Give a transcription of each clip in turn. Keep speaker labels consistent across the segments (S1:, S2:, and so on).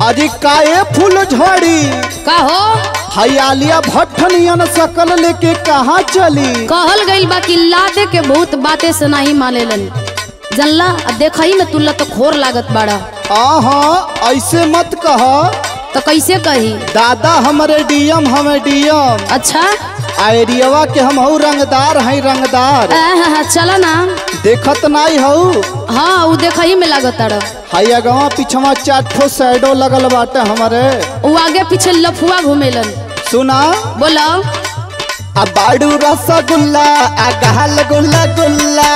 S1: अरे काए फूल झड़ी
S2: का हो
S1: हयालिया भट्टनियन सकल लेके कहाँ चली
S2: कहल गइल बा कि लादे के बहुत बातें से नहीं मानेलन जनला आ देखही में तुल्ला तो खोर लागत बाड़ा
S1: आहा ऐसे मत कह
S2: तो कैसे कही
S1: दादा हमारे डीएम हमें डीएम
S2: अच्छा
S1: आइडियवा के हम हऊ रंगदार हैं रंगदार
S2: आहा, चला ना
S1: देखत नहीं हऊ
S2: हाँ उ देखही में लागत ताड़ा
S1: हैया गवा पिछवा चार ठो सैडो लगल बाटे हमारे
S2: उ आगे पीछे लफुआ घूमेलन
S1: सुना
S2: बोला
S1: आ बाड़ू रसगुल्ला आ गहल गुल्ला गुल्ला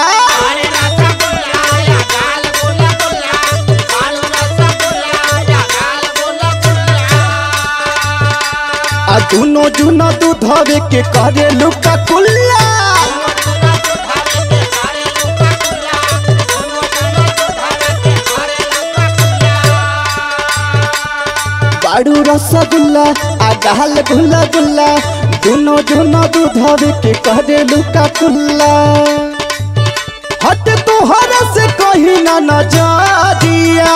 S1: आ दुनो जुनो दूधवे के करे लुका कुल्ला बाड़ू रसगुल्ला आ गहल गुल्ला गुल्ला दुनो जुनो दूधवे के करे लुका कुल्ला हट तोहर से कहीं ना न जा दिया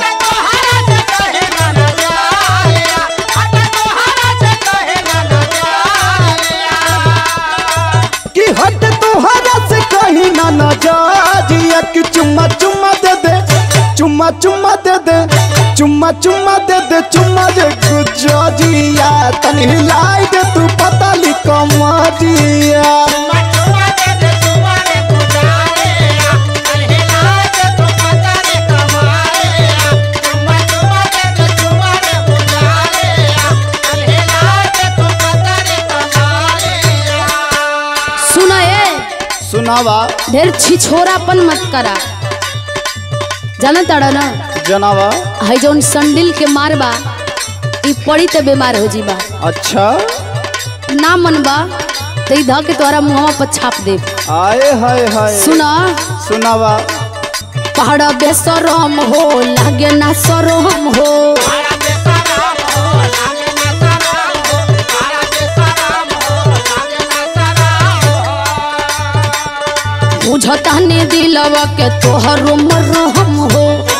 S1: कि हट तोहरा से कहीं ना न जा दिया कि चुम्मा चुम्मा दे दे चुम्मा चुम्मा दे दे चुम्मा चुम्मा दे दे चुम्मा दे कुछ जिया तनी हिलाई दे तू पता ली कमरिया
S2: सुना ए
S1: सुनावा
S2: ढेर छिछोरापन मत करा जाना ताड़ा ना
S1: जनावा
S2: है जौन संडिल के मारबा ई पड़ी ते बीमार हो जीबा
S1: अच्छा
S2: ना मनबा तो ई ध के तोरा मुहवा पर छाप दे
S1: आए हाय हाय
S2: सुना
S1: सुनावा
S2: पहाड़ बेसरम हो लागे ना सरम हो बुझता ने दिलवा के तोहर मरहम हो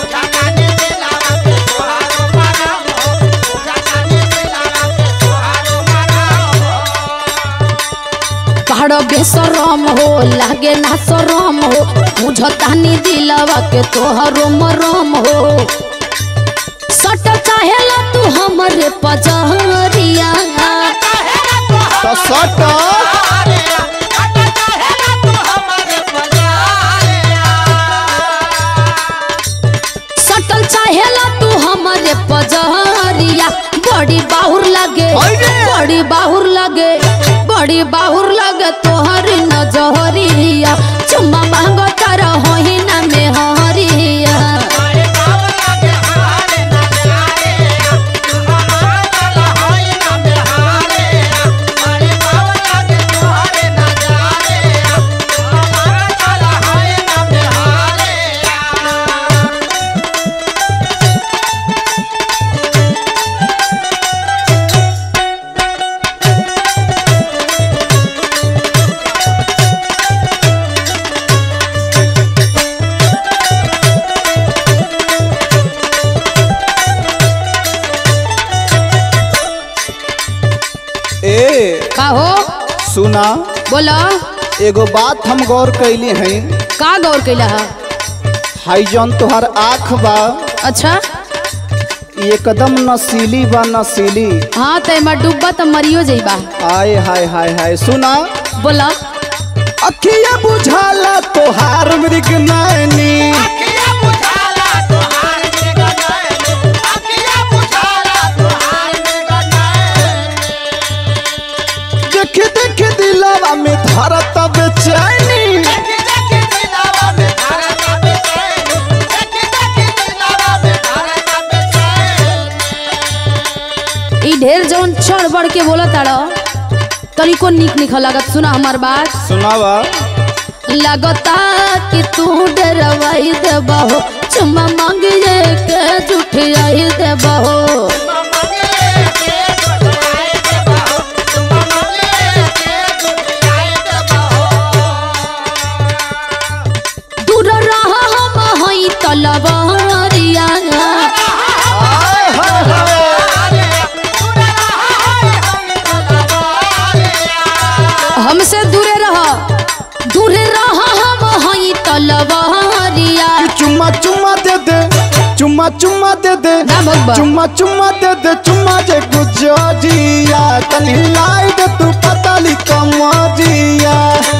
S2: पहाड़ बेसरम हो लागे ना सरम हो बुझता ने दिलवा के तोहर मरम हो सट चाहेला तू हमरे पजहरिया
S1: तो सट
S2: सटल चाहेला तू हमरे पजहरिया बड़ी बाहुर लगे
S1: अरे!
S2: बड़ी बाहुर लगे बड़ी बाहुर लगे तोहर नजहरिया चुम्मा मांगो तारा होही ना में हरिया
S1: ए
S2: का हो
S1: सुना
S2: बोला
S1: एगो बात हम गौर कैली हैं
S2: का गौर कैला है
S1: हाई जौन तोहर आँख बा
S2: अच्छा
S1: ई एकदम नसीली बा नसीली
S2: हाँ तो एमा डूबा तो मरियो जइबा
S1: आय हाय हाय हाय सुना
S2: बोला
S1: अखिया बुझाला तोहार मृग नैनी देख देख दिलवा में धरत बेचैनी
S2: ई ढेर जौन चढ़ बढ़ के बोला ताड़ा तनिको निक निक लागत सुना हमार बात
S1: सुनावा
S2: लगता कि तू डरवाई देबहो चुम्मा मांगिए के जुठियाई देबहो दूर रह हम हई तलवारिया
S1: आय हाय चुम्मा चुम्मा दे दे चुम्मा चुम्मा दे दे
S2: ना भगवा।
S1: चुम्मा चुम्मा दे दे चुम्मा जे गुजरिया तनी लाई दे तू पतली कमरिया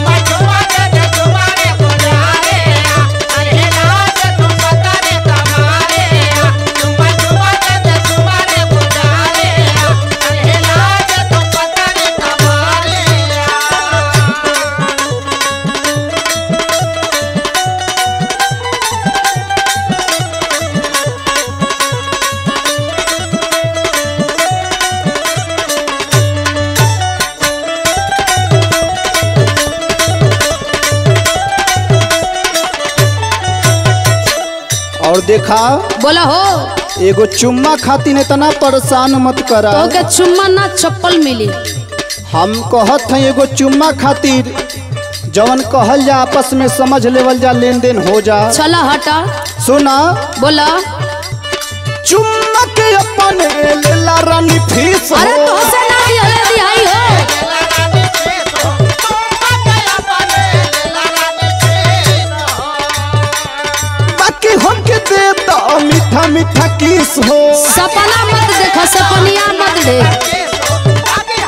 S1: और देखा
S2: बोला हो
S1: एगो चुम्मा खातिर इतना परेशान मत करा
S2: तो के चुम्मा ना चप्पल मिली
S1: हम कहत हैं एगो चुम्मा खातिर जवन कहल जा आपस में समझ लेवल जा लेन देन हो जा
S2: चला हटा
S1: सुना
S2: बोला
S1: चुम्मा के अपन लेला रानी फीस हो
S2: अरे तो से ना दिहले दिहाई हो
S1: बाकी हमके दे दो मीठा मीठा किस हो
S2: सपना मत देखो सपनिया मत देख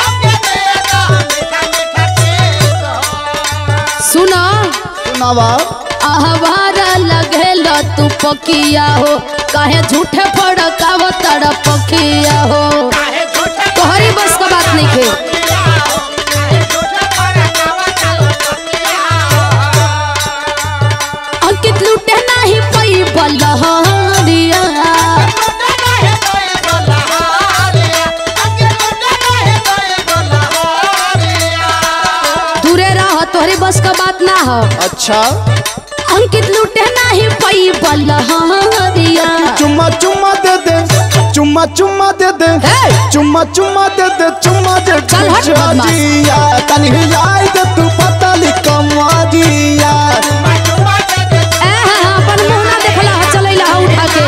S2: सुनो
S1: सुनावा
S2: आहवारा लगेल तू पकिया हो काहे झूठे फड़काव तड़ पकिया हो तोहरी बस का बात नहीं खे अंकित लूटे नहीं पई बलहरिया दूरे रह तोहरी बस का बात ना हो
S1: अच्छा
S2: अंकित लूटे नहीं पई बलहरिया
S1: चुम्मा चुम्मा दे दे चुम्मा चुम्मा दे दे
S2: हे!
S1: चुम्मा चुम्मा दे दे चुम्मा दे
S2: चल हट बदमाश।
S1: गुजरिया तनी लाई दे तू पतली कमरिया
S2: ए हाँ हाँ अपन मुंह ना देखला हा चलैला हा उठा के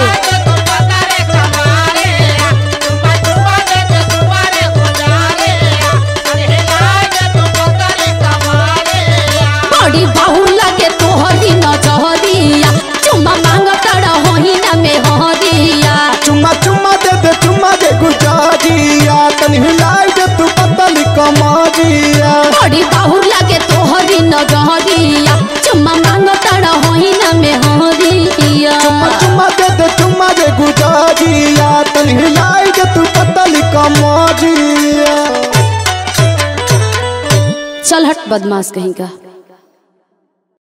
S2: बड़ी बाहु लगे तोहरी नजरिया चुम्मा मांग तड़ा होही ना में हरिया
S1: चुम्मा चुम्मा दे दे चुम्मा दे गुजरिया तनी लाई दे तू पतली कमरिया
S2: बड़ी बाहु लगे तोहरी नजरिया चुम्मा मांग तड़ा होही ना में हरिया
S1: चुम्मा चुम्मा दे दे चुम्मा दे गुजरिया तनी लाई दे तू पतली कमरिया
S2: चल हट बदमाश कहीं का